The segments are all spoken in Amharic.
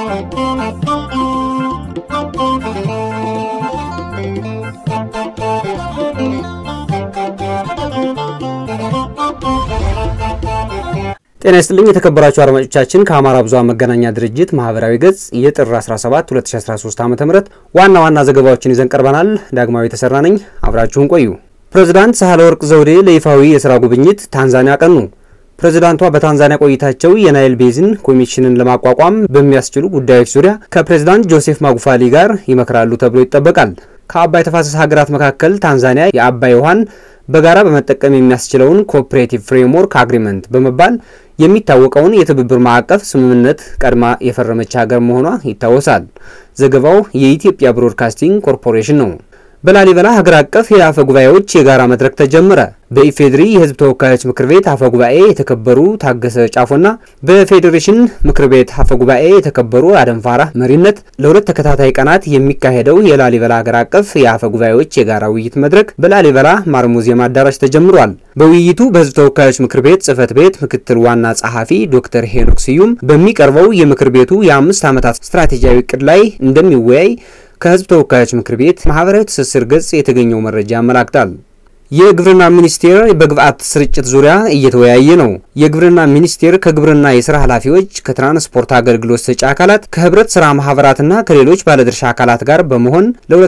ጤና ይስጥልኝ የተከበራችሁ አድማጮቻችን፣ ከአማራ ብዙኃን መገናኛ ድርጅት ማህበራዊ ገጽ የጥር 17 2013 ዓ.ም ዋና ዋና ዘገባዎችን ይዘን ቀርበናል። ዳግማዊ የተሰራ ነኝ፣ አብራችሁን ቆዩ። ፕሬዝዳንት ሳህለወርቅ ዘውዴ ለይፋዊ የስራ ጉብኝት ታንዛኒያ ቀኑ። ፕሬዝዳንቷ በታንዛኒያ ቆይታቸው የናይል ቤዝን ኮሚሽንን ለማቋቋም በሚያስችሉ ጉዳዮች ዙሪያ ከፕሬዝዳንት ጆሴፍ ማጉፋሊ ጋር ይመክራሉ ተብሎ ይጠበቃል። ከአባይ ተፋሰስ ሀገራት መካከል ታንዛኒያ የአባይ ውሃን በጋራ በመጠቀም የሚያስችለውን ኮኦፕሬቲቭ ፍሬምወርክ አግሪመንት በመባል የሚታወቀውን የትብብር ማዕቀፍ ስምምነት ቀድማ የፈረመች ሀገር መሆኗ ይታወሳል። ዘገባው የኢትዮጵያ ብሮድካስቲንግ ኮርፖሬሽን ነው። በላሊበላ ሀገር አቀፍ የአፈ ጉባኤዎች የጋራ መድረክ ተጀመረ። በኢፌድሪ የሕዝብ ተወካዮች ምክር ቤት አፈ ጉባኤ የተከበሩ ታገሰ ጫፎና በፌዴሬሽን ምክር ቤት አፈ ጉባኤ የተከበሩ አደም ፋራህ መሪነት ለሁለት ተከታታይ ቀናት የሚካሄደው የላሊበላ ሀገር አቀፍ የአፈ ጉባኤዎች የጋራ ውይይት መድረክ በላሊበላ ማር ሙዚየም አዳራሽ ተጀምሯል። በውይይቱ በሕዝብ ተወካዮች ምክር ቤት ጽህፈት ቤት ምክትል ዋና ጸሐፊ ዶክተር ሄኖክ ስዩም በሚቀርበው የምክር ቤቱ የአምስት ዓመታት ስትራቴጂያዊ እቅድ ላይ እንደሚወያይ ከህዝብ ተወካዮች ምክር ቤት ማህበራዊ ትስስር ገጽ የተገኘው መረጃ ያመላክታል። የግብርና ሚኒስቴር በግብአት ስርጭት ዙሪያ እየተወያየ ነው። የግብርና ሚኒስቴር ከግብርና የስራ ኃላፊዎች፣ ከትራንስፖርት አገልግሎት ሰጪ አካላት፣ ከህብረት ስራ ማህበራትና ከሌሎች ባለድርሻ አካላት ጋር በመሆን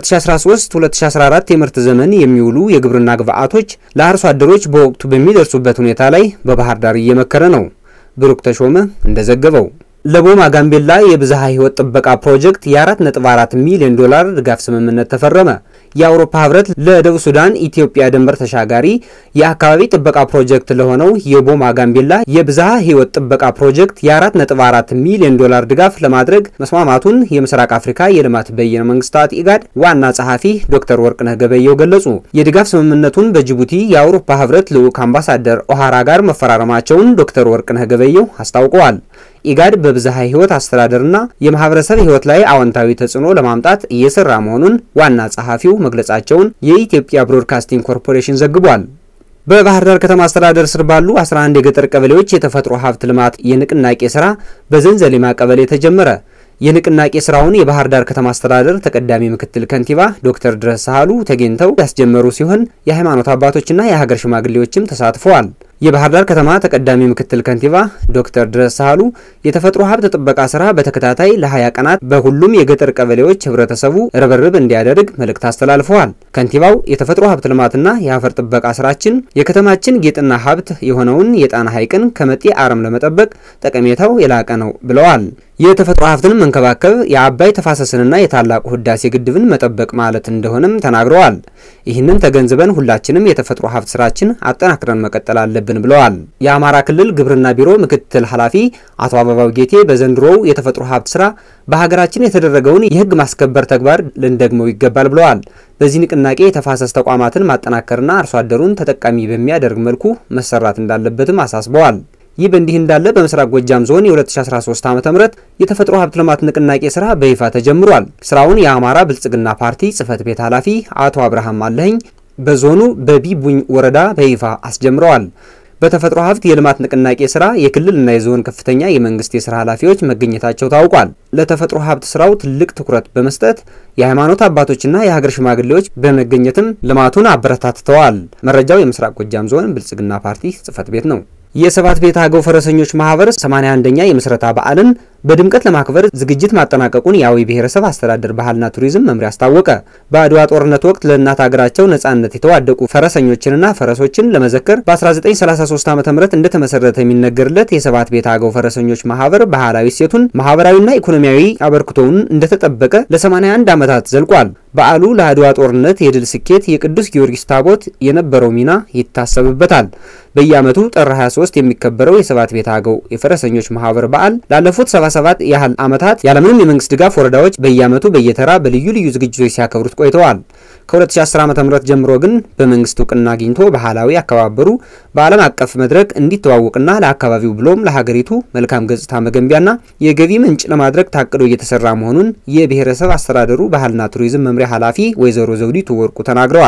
ለ2013-2014 የምርት ዘመን የሚውሉ የግብርና ግብአቶች ለአርሶ አደሮች በወቅቱ በሚደርሱበት ሁኔታ ላይ በባህር ዳር እየመከረ ነው። ብሩክ ተሾመ እንደዘገበው ለቦማ ጋምቤላ የብዝሃ ህይወት ጥበቃ ፕሮጀክት የ4.4 ሚሊዮን ዶላር ድጋፍ ስምምነት ተፈረመ። የአውሮፓ ህብረት ለደቡብ ሱዳን ኢትዮጵያ ድንበር ተሻጋሪ የአካባቢ ጥበቃ ፕሮጀክት ለሆነው የቦማ ጋምቤላ የብዝሃ ህይወት ጥበቃ ፕሮጀክት የ4.4 ሚሊዮን ዶላር ድጋፍ ለማድረግ መስማማቱን የምስራቅ አፍሪካ የልማት በይነ መንግስታት ኢጋድ ዋና ጸሐፊ ዶክተር ወርቅነህ ገበየው ገለጹ። የድጋፍ ስምምነቱን በጅቡቲ የአውሮፓ ህብረት ልዑክ አምባሳደር ኦሃራ ጋር መፈራረማቸውን ዶክተር ወርቅነህ ገበየው አስታውቀዋል። ኢጋድ በብዝሃ ህይወት አስተዳደርና የማህበረሰብ ህይወት ላይ አዎንታዊ ተጽዕኖ ለማምጣት እየሰራ መሆኑን ዋና ጸሐፊው መግለጻቸውን የኢትዮጵያ ብሮድካስቲንግ ኮርፖሬሽን ዘግቧል። በባህር ዳር ከተማ አስተዳደር ስር ባሉ 11 የገጠር ቀበሌዎች የተፈጥሮ ሀብት ልማት የንቅናቄ ስራ በዘንዘሊማ ቀበሌ ተጀመረ። የንቅናቄ ስራውን የባህር ዳር ከተማ አስተዳደር ተቀዳሚ ምክትል ከንቲባ ዶክተር ድረስ ሳህሉ ተገኝተው ያስጀመሩ ሲሆን የሃይማኖት አባቶችና የሀገር ሽማግሌዎችም ተሳትፈዋል። የባህር ዳር ከተማ ተቀዳሚ ምክትል ከንቲባ ዶክተር ድረስ ሳህሉ የተፈጥሮ ሀብት ጥበቃ ስራ በተከታታይ ለ20 ቀናት በሁሉም የገጠር ቀበሌዎች ህብረተሰቡ ርብርብ እንዲያደርግ መልእክት አስተላልፈዋል። ከንቲባው የተፈጥሮ ሀብት ልማትና የአፈር ጥበቃ ስራችን የከተማችን ጌጥና ሀብት የሆነውን የጣና ሐይቅን ከመጤ አረም ለመጠበቅ ጠቀሜታው የላቀ ነው ብለዋል። የተፈጥሮ ሀብትን መንከባከብ የአባይ ተፋሰስንና የታላቁ ህዳሴ ግድብን መጠበቅ ማለት እንደሆነም ተናግረዋል። ይህንን ተገንዝበን ሁላችንም የተፈጥሮ ሀብት ስራችን አጠናክረን መቀጠል አለብን ብለዋል። የአማራ ክልል ግብርና ቢሮ ምክትል ኃላፊ አቶ አበባው ጌቴ በዘንድሮው የተፈጥሮ ሀብት ስራ በሀገራችን የተደረገውን የህግ ማስከበር ተግባር ልንደግመው ይገባል ብለዋል። በዚህ ንቅናቄ የተፋሰስ ተቋማትን ማጠናከርና አርሶ አደሩን ተጠቃሚ በሚያደርግ መልኩ መሰራት እንዳለበትም አሳስበዋል። ይህ በእንዲህ እንዳለ በምስራቅ ጎጃም ዞን የ2013 ዓ.ም የተፈጥሮ ሀብት ልማት ንቅናቄ ስራ በይፋ ተጀምሯል። ስራውን የአማራ ብልጽግና ፓርቲ ጽህፈት ቤት ኃላፊ አቶ አብርሃም አለኸኝ በዞኑ በቢቡኝ ወረዳ በይፋ አስጀምረዋል። በተፈጥሮ ሀብት የልማት ንቅናቄ ስራ የክልልና የዞን ከፍተኛ የመንግስት የስራ ኃላፊዎች መገኘታቸው ታውቋል። ለተፈጥሮ ሀብት ስራው ትልቅ ትኩረት በመስጠት የሃይማኖት አባቶችና የሀገር ሽማግሌዎች በመገኘትም ልማቱን አበረታትተዋል። መረጃው የምስራቅ ጎጃም ዞን ብልጽግና ፓርቲ ጽህፈት ቤት ነው። የሰባት ቤት አገው ፈረሰኞች ማህበር 81ኛ የምስረታ በዓልን በድምቀት ለማክበር ዝግጅት ማጠናቀቁን የአዊ ብሔረሰብ አስተዳደር ባህልና ቱሪዝም መምሪያ አስታወቀ። በአድዋ ጦርነት ወቅት ለእናት ሀገራቸው ነጻነት የተዋደቁ ፈረሰኞችንና ፈረሶችን ለመዘከር በ1933 ዓ ም እንደተመሰረተ የሚነገርለት የሰባት ቤት አገው ፈረሰኞች ማህበር ባህላዊ እሴቱን ማህበራዊና ኢኮኖሚያዊ አበርክቶውን እንደተጠበቀ ለ81 ዓመታት ዘልቋል። በዓሉ ለአድዋ ጦርነት የድል ስኬት የቅዱስ ጊዮርጊስ ታቦት የነበረው ሚና ይታሰብበታል። በየዓመቱ ጥር 23 የሚከበረው የሰባት ቤት አገው የፈረሰኞች ማህበር በዓል ላለፉት 77 ያህል ዓመታት ያለምንም የመንግስት ድጋፍ ወረዳዎች በየዓመቱ በየተራ በልዩ ልዩ ዝግጅቶች ሲያከብሩት ቆይተዋል። ከ2010 ዓ.ም ጀምሮ ግን በመንግስት እውቅና አግኝቶ ባህላዊ አከባበሩ በዓለም አቀፍ መድረክ እንዲተዋወቅና ለአካባቢው ብሎም ለሀገሪቱ መልካም ገጽታ መገንቢያና የገቢ ምንጭ ለማድረግ ታቅዶ እየተሰራ መሆኑን የብሔረሰብ አስተዳደሩ ባህልና ቱሪዝም መምሪያ ኃላፊ ወይዘሮ ዘውዲቱ ወርቁ ተናግረዋል።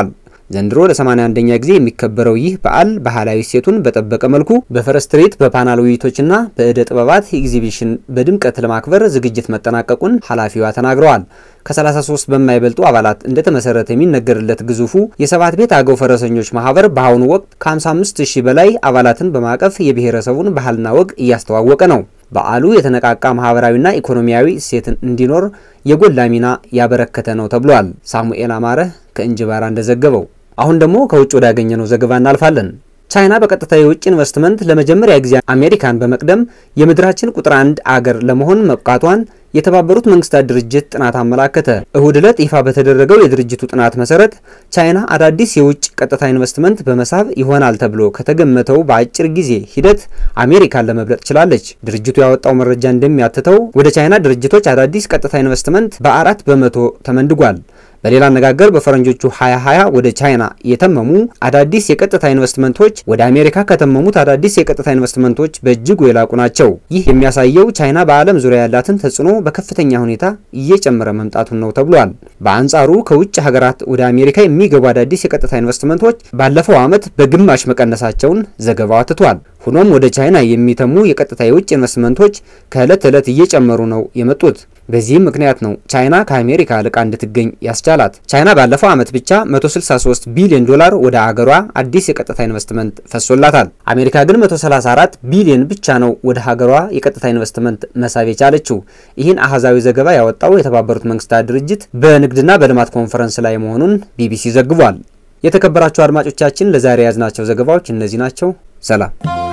ዘንድሮ ለ81ኛ ጊዜ የሚከበረው ይህ በዓል ባህላዊ እሴቱን በጠበቀ መልኩ በፈረስ ትርኢት፣ በፓናል ውይይቶችና በእደ ጥበባት ኤግዚቢሽን በድምቀት ለማክበር ዝግጅት መጠናቀቁን ኃላፊዋ ተናግረዋል። ከ33 በማይበልጡ አባላት እንደተመሰረተ የሚነገርለት ግዙፉ የሰባት ቤት አገው ፈረሰኞች ማህበር በአሁኑ ወቅት ከ55 ሺህ በላይ አባላትን በማቀፍ የብሔረሰቡን ባህልና ወግ እያስተዋወቀ ነው። በዓሉ የተነቃቃ ማህበራዊና ኢኮኖሚያዊ እሴትን እንዲኖር የጎላ ሚና ያበረከተ ነው ተብሏል። ሳሙኤል አማረ ከእንጅባራ እንደዘገበው። አሁን ደግሞ ከውጭ ወዳገኘነው ዘገባ እናልፋለን። ቻይና በቀጥታ የውጭ ኢንቨስትመንት ለመጀመሪያ ጊዜ አሜሪካን በመቅደም የምድራችን ቁጥር አንድ አገር ለመሆን መብቃቷን የተባበሩት መንግስታት ድርጅት ጥናት አመላከተ። እሁድ ዕለት ይፋ በተደረገው የድርጅቱ ጥናት መሰረት ቻይና አዳዲስ የውጭ ቀጥታ ኢንቨስትመንት በመሳብ ይሆናል ተብሎ ከተገመተው በአጭር ጊዜ ሂደት አሜሪካን ለመብለጥ ችላለች። ድርጅቱ ያወጣው መረጃ እንደሚያትተው ወደ ቻይና ድርጅቶች አዳዲስ ቀጥታ ኢንቨስትመንት በአራት በመቶ ተመንድጓል። በሌላ አነጋገር በፈረንጆቹ 2020 ወደ ቻይና የተመሙ አዳዲስ የቀጥታ ኢንቨስትመንቶች ወደ አሜሪካ ከተመሙት አዳዲስ የቀጥታ ኢንቨስትመንቶች በእጅጉ የላቁ ናቸው። ይህ የሚያሳየው ቻይና በዓለም ዙሪያ ያላትን ተጽዕኖ በከፍተኛ ሁኔታ እየጨመረ መምጣቱን ነው ተብሏል። በአንጻሩ ከውጭ ሀገራት ወደ አሜሪካ የሚገቡ አዳዲስ የቀጥታ ኢንቨስትመንቶች ባለፈው ዓመት በግማሽ መቀነሳቸውን ዘገባው አትቷል። ሆኖም ወደ ቻይና የሚተሙ የቀጥታ የውጭ ኢንቨስትመንቶች ከዕለት ዕለት እየጨመሩ ነው የመጡት። በዚህም ምክንያት ነው ቻይና ከአሜሪካ ልቃ እንድትገኝ ያስቻላት። ቻይና ባለፈው ዓመት ብቻ 163 ቢሊዮን ዶላር ወደ አገሯ አዲስ የቀጥታ ኢንቨስትመንት ፈሶላታል። አሜሪካ ግን 134 ቢሊዮን ብቻ ነው ወደ ሀገሯ የቀጥታ ኢንቨስትመንት መሳብ የቻለችው። ይህን አሃዛዊ ዘገባ ያወጣው የተባበሩት መንግስታት ድርጅት በንግድና በልማት ኮንፈረንስ ላይ መሆኑን ቢቢሲ ዘግቧል። የተከበራችሁ አድማጮቻችን ለዛሬ የያዝናቸው ዘገባዎች እነዚህ ናቸው። ሰላም